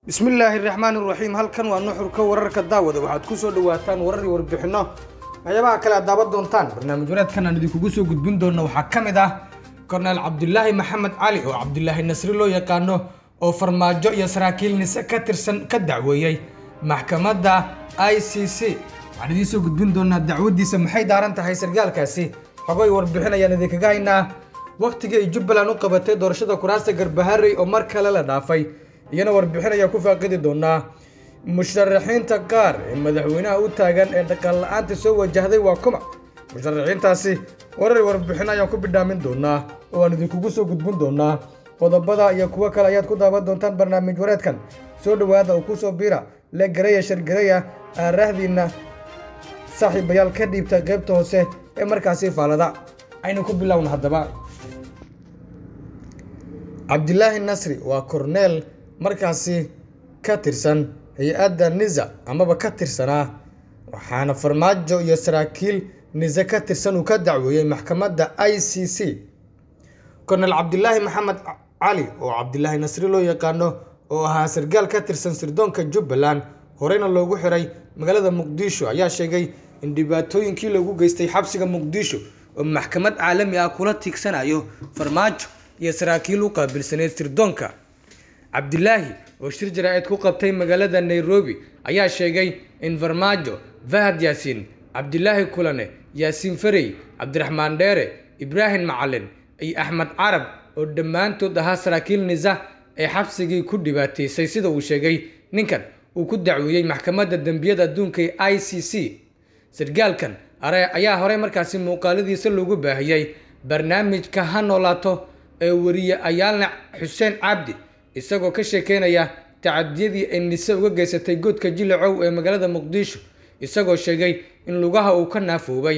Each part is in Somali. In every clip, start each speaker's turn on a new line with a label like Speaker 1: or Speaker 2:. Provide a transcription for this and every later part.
Speaker 1: bismillaahi raxmaan iraxiim halkan waa nuxurka wararka daawada waxaad ku soo dhawaataan warar iyo warbixinno waxyaabaha kale aad daawan doontaan barnaamij wareedkan aan idinkugu soo gudbin doonno waxaa ka mid ah korneel cabdulaahi maxamed cali oo cabdulaahi nasri loo yaqaano oo farmaajo iyo saraakiil nise ka tirsan ka dacweeyey maxkamadda i c c waxaan idiin soo gudbin doonaa dacwadiisa maxay daaran tahay sargaalkaasi xogoy warbixin ayaan idinkaga haynaa wakhtigii ay jubbaland u qabatay doorashada kuraasta garbaharey oo mar kale la dhaafay iyana warbixin ayaa ku faaqidi doonaa musharaxiinta qaar ee madaxweynaha u taagan ee dhaqan la-aanta soo wajahday waa kuma musharaxiintaasi warar warbixin ayaan ku bidhaamin doonaa oo aan idinkugu soo gudbin doonaa qodobada iyo kuwo kale ayaad ku daawan doontaan barnaamij wareedkan soo dhowaada oo kusoo biira le garaya shargaraya aaraahdiina saaxiibayaal ka dhiibta qaybta hoose ee markaasi faalada aynu ku bilowna haddaba cabdilaahi nasri waa korneel markaasi ka tirsan hay-adda nisa amaba ka tirsanaa waxaana farmaajo iyo saraakiil nise ka tirsan uu ka dacweeyey maxkamadda i c c korneel cabdilaahi maxamed cali oo cabdilaahi nasri loo yaqaano oo ahaa sargaal ka tirsan sirdoonka jubbaland horeyna loogu xiray magaalada muqdisho ayaa sheegay in dhibaatooyinkii loogu geystay xabsiga muqdisho oo maxkamad caalami ah kula tiigsanayo farmaajo iyo saraakiil u qaabilsaneyd sirdoonka cabdilaahi oo shir jaraa-id ku qabtay magaalada nairobi ayaa sheegay in farmaajo fahad yaasiin cabdilaahi kulane yaasiin farey cabdiraxmaan dheere ibraahim macalin iyo axmed carab oo dhammaantood ahaa saraakiil nisa ee xabsigii ku dhibaateysay sida uu sheegay ninkan uu ku dacweeyey maxkamadda dembiyada adduunka ee i c c sargaalkan ayaa horey markaasi muuqaaladiisa loogu baahiyey barnaamijka ha noolaato ee wariye ayaalne xuseen cabdi isagoo ka sheekeynaya tacadiyadii ay nise uga geysatay goodka jilacow ee magaalada muqdisho isagoo sheegay in lugaha uu ka naafoobay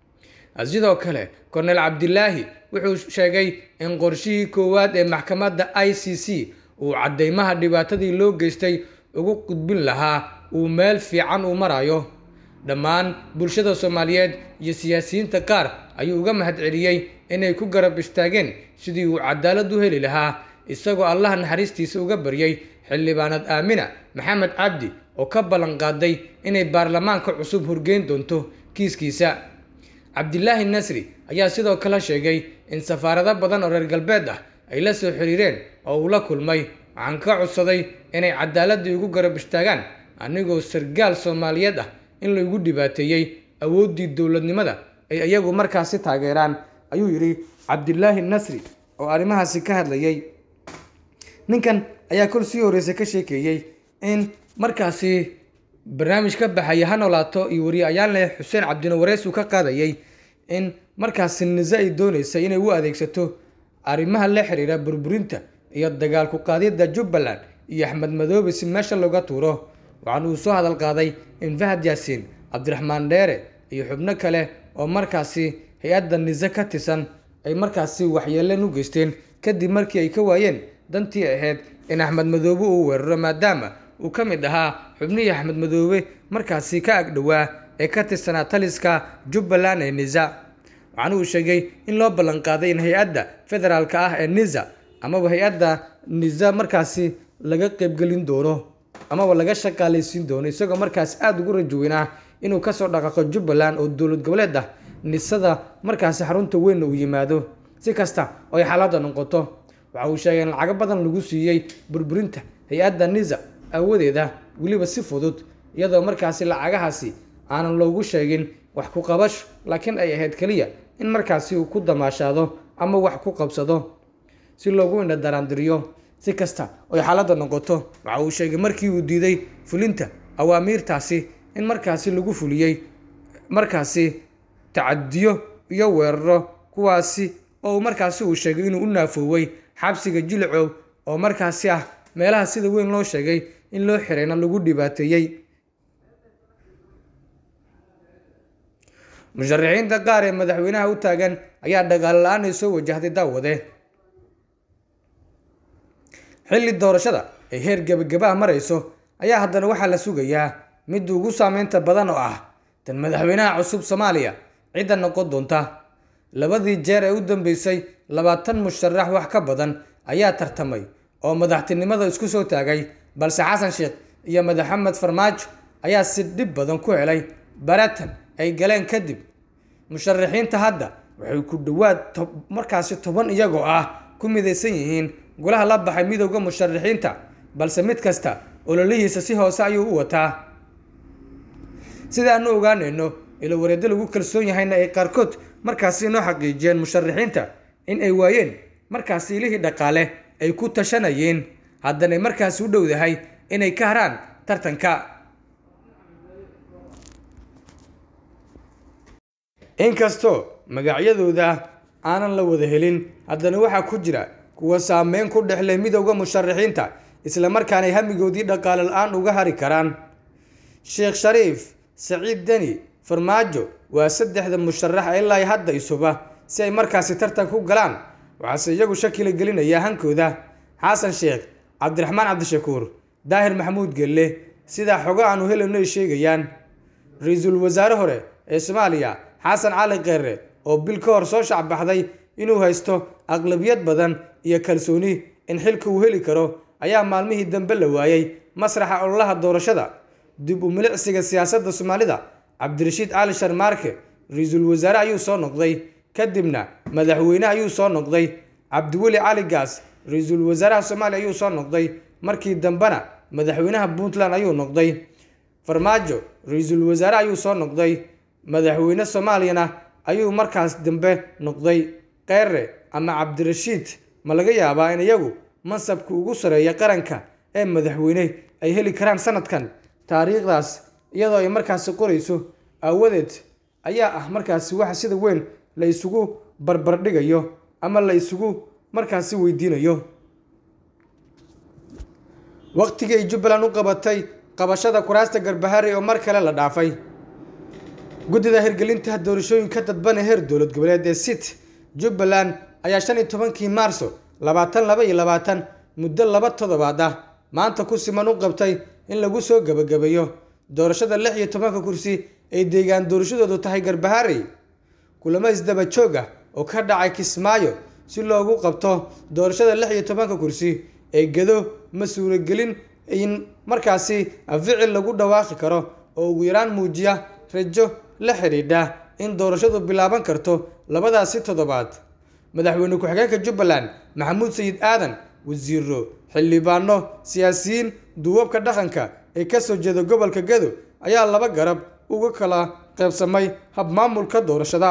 Speaker 1: sidoo kale korneel cabdilaahi wuxuu sheegay in qorshihii koowaad ee maxkamadda i c c uu caddeymaha dhibaatadii loo geystay ugu gudbin lahaa uu meel fiican uu marayo dhammaan bulshada soomaaliyeed iyo siyaasiyiinta qaar ayuu uga mahad celiyey inay ku garab istaageen sidii uu cadaalad u heli lahaa isagoo allaha naxariistiisa uga baryay xildhibaanad aamina maxamed cabdi oo ka ballan qaaday inay baarlamaanka cusub horgeyn doonto kiiskiisa cabdilaahi nasri ayaa sidoo kale sheegay in safaarado badan oo reer galbeed ah ay la soo xiriireen oo uu la kulmay waxaan ka codsaday inay cadaaladii ugu garab istaagaan anigoo sargaal soomaaliyeed ah in laigu dhibaateeyey awooddii dowladnimada ay iyagu markaasi taageeraan ayuu yidhi cabdilaahi nasri oo arrimahaasi ka hadlayay ninkan ayaa kol sii horreysay ka sheekeeyey in markaasi barnaamij ka baxaya ha noolaato iyo wariye ayaalne xuseen cabdino wareys uu ka qaadayay in markaasi nise ay dooneysay inay u adeegsato arrimaha la xiriira burburinta iyo dagaalku qaadidda jubbaland iyo axmed madoobe si meesha looga tuuro waxaan uu soo hadal qaaday in fahad yaasiin cabdiraxmaan dheere iyo xubno kale oo markaasi hay-adda nise ka tirsan ay markaasi waxyeeleen u geysteen kadib markii ay ka waayeen dantii ahayd in axmed madoobe uu weeraro maadaama uu ka mid ahaa xubnihii axmed madoobe markaasi ka agdhowaa ee ka tirsanaa taliska jubbaland ee nisa waxaana uu sheegay in loo ballanqaaday in hay-adda federaalka ah ee nisa amaba hay-adda nisa markaasi laga qeybgelin doono amaba laga shaqaalaysiin doono isagoo markaasi aada ugu rajoweynaa inuu kasoo dhaqaaqo jubbaland oo dowlad goboleed ah nisada markaasi xarunta weynna uu yimaado si kasta oo ay xaaladda noqoto waxa uu sheegay in lacago badan lagu siiyey burburinta hay-adda nisa awadeeda weliba si fudud iyadoo markaasi lacagahaasi aanan loogu sheegin wax ku qabasho laakiin ay ahayd keliya in markaasi uu ku damaashaado ama wax ku qabsado si loogu indha daraandiriyo si kasta oy xaaladda noqoto waxa uu sheegay markii uu diiday fulinta awaamiirtaasi in markaasi lagu fuliyey markaasi tacadiyo iyo weeraro kuwaasi oo markaasi uu sheegay inuu u naafooway xabsiga jilicow oo markaasi ah meelaha sida weyn loo sheegay in loo xirayna lagu dhibaateeyey musharaxiinta qaar ee madaxweynaha u taagan ayaa dhaqaale la-aan ay soo wajahday daawade xilli doorashada ay heer gebagabaha marayso ayaa haddana waxaa la sugayaa mid ugu saameynta badan oo ah tan madaxweynaha cusub soomaaliya cidda noqon doonta labadii jeer ee u dambeysay labaatan musharax wax ka badan ayaa tartamay oo madaxtinimada isku soo taagay balse xasan sheekh iyo madaxamed farmaajo ayaa si dhib badan ku helay baratan ay galeen kadib musharaxiinta hadda waxay ku dhowaad markaasi toban iyagoo ah ku midaysan yihiin golaha la baxay midowda musharaxiinta balse mid kasta ololihiisa si hoose ayuu u wataa sida aanu ogaanayno ilo wareeddo lagu kalsoon yahayna ay qaarkood markaasi inoo xaqiijiyeen musharaxiinta in ay waayeen markaasi ilihii dhaqaale ay ku tashanayeen haddanay markaasi u dhowdahay inay ka haraan tartanka inkastoo magacyadooda aanan la wada helin haddana waxaa ku jira kuwa saameyn ku dhexleh midowda musharaxiinta islamarkaanay hamigoodii dhaqaale la-aan uga hari karaan sheekh shariif saciid deni farmaajo waa saddexda musharax ilaa hadda isuba si ay markaasi tartan ku galaan waxaase iyagu shakila gelinaya hankooda xasan sheekh cabdiraxmaan cabdishakuur daahir maxamuud gelle sidaa xogo aanu helayno ay sheegayaan ra-iisul wasaare hore ee soomaaliya xasan cali keere oo bil ka hor soo shacbaxday inuu haysto aqlabiyad badan iyo kalsooni in xilka uu heli karo ayaa maalmihii dambe la waayey masraxa ololaha doorashada dib u milicsiga siyaasadda soomaalida cabdirashiid cali sharmaarke ra-iisul wasaare ayuu soo noqday kadibna madaxweyne ayuu soo noqday cabdiweli cali gaas ra-iisul wasaaraha soomaaliya ayuu soo noqday markii dambena madaxweynaha puntland ayuu noqday farmaajo ra-iisul wasaare ayuu soo noqday madaxweyne soomaaliyana ayuu markaas dambe noqday keere ama cabdirashiid ma laga yaabaa in iyagu mansabka ugu sareeya qaranka ee madaxweyne ay heli karaan sanadkan taariikhdaas iyadoo ay markaasi qorayso aawadeed ayaa ah markaasi waxa sida weyn la isugu barbardhigayo ama la isugu markaasi weydiinayo waqtigii ay jubbaland u qabatay qabashada kuraasta garbahari oo mar kale la dhaafay guddida hirgelinta doorashooyinka dadban ee heer dowlad goboleed ee sit jubbaland ayaa shan iyo tobankii maarso labaatan laba iyo labaatan muddo laba toddobaad ah maanta ku siman u qabtay in lagu soo gebagabeeyo doorashada lix iyo tobanka kursi ay deegaan doorashadoodu tahay garbaharey kulamo isdaba joog ah oo ka dhacay kismaayo si loogu qabto doorashada lix iyo tobanka kursi ee gado ma suuragelin in markaasi ficil lagu dhawaaqi karo oo ugu yaraan muujiya rajo la xidhiidha in doorashadu bilaaban karto labadaasi toddobaad madaxweyne ku-xigeenka jubbaland maxamuud sayid aadan wasiiro xildhibaano siyaasiyiin duubabka dhaqanka ee kasoo jeeda gobolka gado ayaa laba garab uga kala qaybsamay habmaamulka doorashada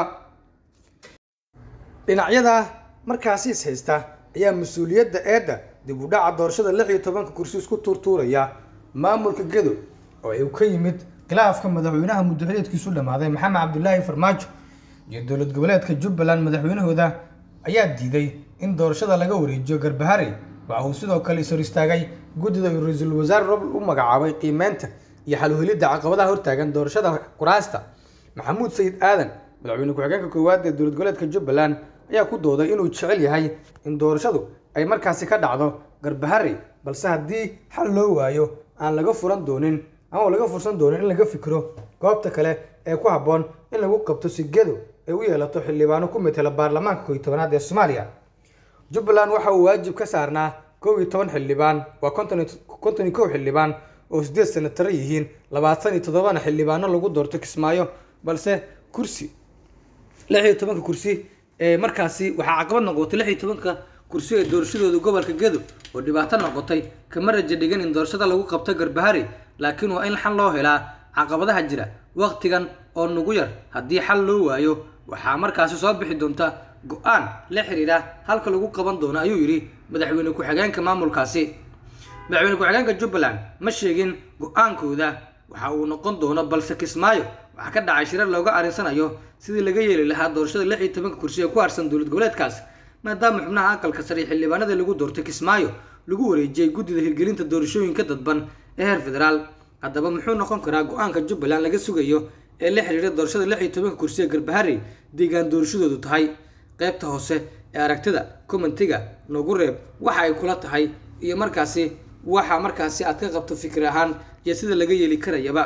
Speaker 1: dhinacyada markaasi is haysta ayaa mas-uuliyadda eedda dib u dhaca doorashada lix iyo tobanka kursi isku tuurtuuraya maamulka gado oo ay ka yimid khilaafka madaxweynaha muddaxileedkiisu dhammaaday maxamed cabdulaahi farmaajo iyo dowlad goboleedka jubbaland madaxweynahooda ayaa diiday in doorashada laga wareejiyo garbaharey waxa uu sidoo kale ishor istaagay guddida uu ra-iisul wasaare roble u magacaabay qiimeynta iyo xaluhelidda caqabadaha hortaagan doorashada kuraasta maxamuud sayid aadan madaxweyne ku-xigeenka koowaad ee dowlad goboleedka jubbaland ayaa ku dooday inuu jecel yahay in doorashadu ay markaasi ka dhacdo garbaharey balse haddii xal loo waayo aan laga furan doonin ama laga fursan doonin in laga fikiro goobta kale ee ku habboon in lagu qabto sigado ay u yeelato xildhibaano ku metela baarlamaanka kow iyo tobanaad ee soomaaliya jubbaland waxa uu waajib ka saarnaa kow iyo toban xildhibaan waa konton iyo kow xildhibaan oo sideed senataro yihiin labaatan iyo toddobana xildhibaano lagu doorto kismaayo balse kursi lix iyo tobanka kursi ee markaasi waxaa caqabad noqotay lix iyo tobanka kursi ee doorashadooda gobolka gedo oo dhibaato noqotay kama raja dhigan in doorashada lagu qabto garbahari laakiin waa in xal loo helaa caqabadaha jira waqtigan oo nugu yar haddii xal loo waayo waxaa markaasi soo bixi doonta go-aan la xiriira halka lagu qaban doono ayuu yidhi madaxweyne ku-xigeenka maamulkaasi madaxweyne ku-xigeenka jubbaland ma sheegin go-aankooda waxa uu noqon doono balse kismaayo waxaa ka dhacay shirar looga arinsanayo sidii laga yeeli lahaa doorashada lix iyo tobanka kursi ee ku harsan dowlad goboleedkaas maadaama xubnaha aqalka sare xildhibaanada lagu doortay kismaayo lagu wareejiyey guddida hirgelinta doorashooyinka dadban ee heer federaal haddaba muxuu noqon karaa go-aanka jubbaland laga sugayo ee la xiriira doorashada lix iyo tobanka kursi ee garbaharey deegaan doorashadoodu tahay qaybta hoose ee aragtida commentiga noogu reeb waxa ay kula tahay iyo markaasi waxa markaasi aad ka qabto fikir ahaan iyo sida laga yeeli karayaba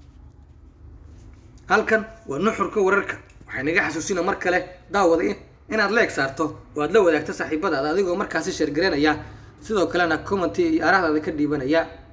Speaker 1: halkan waa nuxurka wararka waxay naga xasuusina mar kale daawada inaad leeg saarto oo aad la wadaagto saaxiibadaada adigoo markaasi sheergareynaya sidoo kalena commenty iyo arahdaada ka dhiibanaya